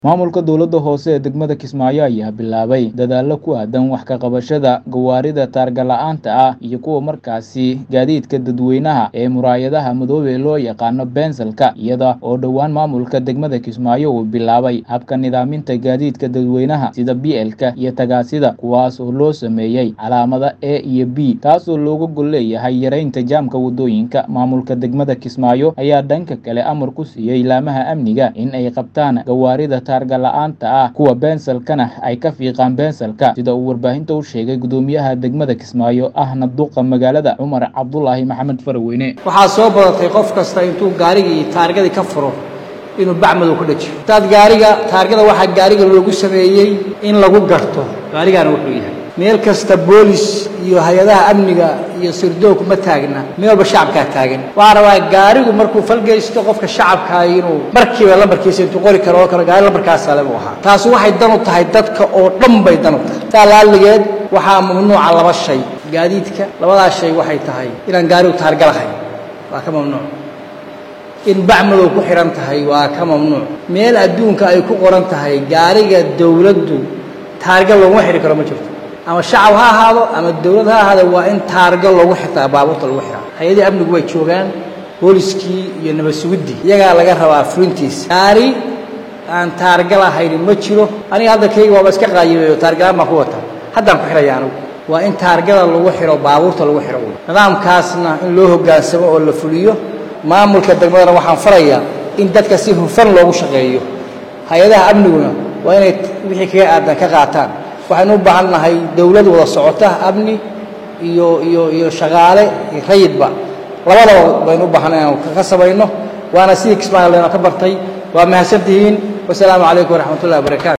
Maamulka dowladda hoose ee degmada Kismaayo ayaa bilaabay dadaallo ku aadan wax ka qabashada gawaarida taarga la'aanta ah iyo kuwa markaasi gaadiidka dadweynaha ee muraayadaha madoobay loo yaqaano bensalka iyada oo dhowaan maamulka degmada Kismaayo uu bilaabay habka nidaaminta gaadiidka dadweynaha sida BL-ka iyo tagaasida kuwaas oo loo sameeyey calaamada A iyo B taasoo looga gol leeyahay yareynta jaamka wadooyinka maamulka degmada Kismaayo ayaa dhanka kale amar ku siiyey laamaha amniga in ay qabtaan gawaarida taarga la'aanta ah kuwa bensalkana ay ka fiiqaan bensalka sida uu warbaahinta u sheegay gudoomiyaha degmada Kismaayo ahna duqa magaalada Cumar Cabdulaahi Maxamed Faraweyne waxaa soo badatay qof kasta intuu gaarigii taargadii ka furo inuu bacmadow ku dhajiyo intaad gaariga taargada waxaa gaariga loogu sameeyey in lagu garto gaarigaana wuxuu yahay meel kasta boolis iyo hay-adaha amniga iyo sirdoonku ma taagna meel walba shacabkaa taagan waxaa rabaa gaarigu markuu falgeysto qofka shacabkaa inuu markiiba lambarkiisa intuu qori karo oo kale gaari lambarkaasa le buu ahaa taasi waxay dan u tahay dadka oo dhan bay dan u tahay taa laaligeed waxaa mamnuuca laba shay gaadiidka labadaas shay waxay tahay inaan gaarigu taarga lahayn waa ka mamnuuc in bacmadow ku xihan tahay waa ka mamnuuc meel adduunka ay ku qoran tahay gaariga dowladdu taarga looguma xidhi karo ma jirto ama shacab ha ahaado ama dowlad ha ahaado waa in taarga loogu xirtaa baabuurta lagu xiraa hay-adihii amnigu way joogaan booliskii iyo nabad sugiddii iyagaa laga rabaa furintiisa gaari aan taarga lahayni ma jiro aniga hadda kayga waaba iska qaayibeeyo taargalaan baan ku wata haddaan ku xihaya anigu waa in taargada lagu xiro baabuurta lagu xiro nidaamkaasna in loo hoggaansamo oo la fuliyo maamulka degmadana waxaan farayaa in dadka si hufan loogu shaqeeyo hay-adaha amniguna waa inay wixii kaga aadan ka qaataan waxaynu u baahan nahay dowlad wada socota amni iyo iyo iyo shaqaale iyo rayidba labadaba baynu u baahan inaan ka samayno waana sidii kismaayo leyna ka bartay waa mahadsantihiin wasalaamu calaykum waraxmat ullahi wabarakatu